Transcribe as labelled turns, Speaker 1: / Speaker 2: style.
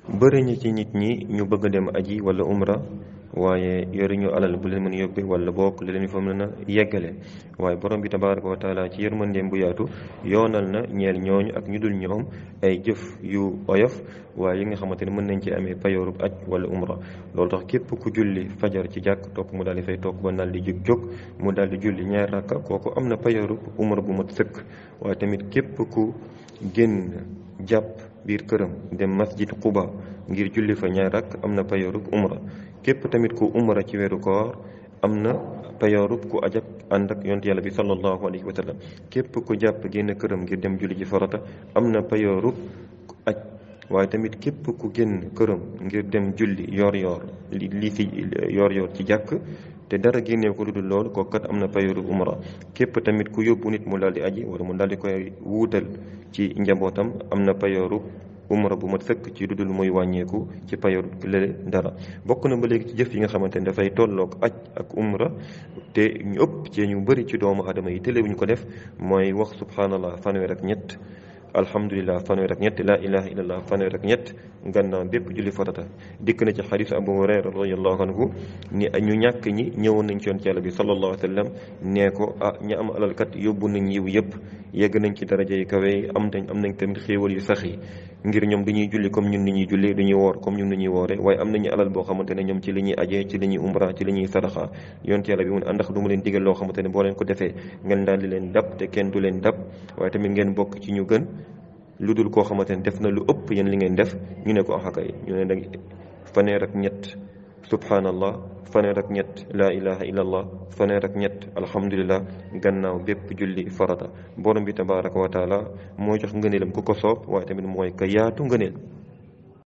Speaker 1: bëri ñi ci nit ñi ñu bëgg a dem aji wala umra waaye yoruñu alal bu leen mën a yóbbe wala bokk li leen fa mën a yeggale waaye borom bi tabaraka wa taala ci yërmandeem bu yaatu yoonal na ñeel ñooñu ak ñu dul ñoom ay jëf yu oyof waaye yi nga xamante ne mën nañ ci amee payoorub aj wala umra loolu tax képp ku julli fajar ci jàkk topp mu daal di fay toog ba daal di jóg jóg mu daal di julli ñaar rakka kooku am na payoorub umra bu mat sëkk waaye tamit képp ku génn jàpp biir këram dem masjid Quba ngir julli fa ñaar rakk am na payoorub umra képp tamit ku umra ci weeru koor am na payoorub ku ajak ànd ak yonent yàlla bi sallallahu alayhi wa sallam képp ku jàpp génn këram ngir dem julli ji farata am na payoorub aj waaye tamit képp ku génn këram ngir dem julli yor yor li li fi yor yor ci jàkk te dara génnee ko lu dul loolu kooku kat am na payoorub umra képp tamit ku yóbbu nit mu daal di aji wala mu daal di koy wuutal ci njabootam am na payoorub umra bu mat sëkk ci dudul muy wàññeeku ci payoor lële dara bokk na ba léegi ci jëf yi nga xamante ne dafay tolloog aj ak umra te ñu ëpp ci ñu bëri ci doomu aadama yi télé bu ñu ko def mooy wax subhanallah fanweer ak ñett alhamdulilah fanweer ak ñett laa ilaha illallah fanweer ak ñett gannaaw bépp julli farata dikk na ci xadiis abu hurayra radiallahu anhu ni ñu ñàkk ñi ñëwoon nañ ci yoon ci yàlla bi sallallahu alayhi wa sallam nee ko ah ñi am alalkat yóbbu nañ yiw yëpp yegg nañ ci daraja yi kawe am nañ am nañ tamit xéewal yu sax yi ngir ñoom du ñuy julli comme ñun ni ñuy julli du ñuy woor comme ñun ni ñuy woore waaye am nañu alal boo xamante ne ñoom ci li ñuy ajee ci li ñuy umra ci li ñuy sadaxa yoon ci yàlla bi mun àndax du mu leen digal loo xamante ne boo leen ko defee ngeen daal di leen dab te kenn du leen dab waaye tamit ngeen bokk ci ñu gën lu dul koo xamante ne def na lu ëpp yéen li ngeen def ñu ne ko axakay ñu ne dag faneer ak ñett subhanallah faneer ak ñett laa ilaha illallah faneer ak ñett alhamdulillah gannaaw bépp julli farata borom bi tabaraka wa taala moo jox ngëneelam ku ko soob waaye tamit mooy ka yaatu ngëneel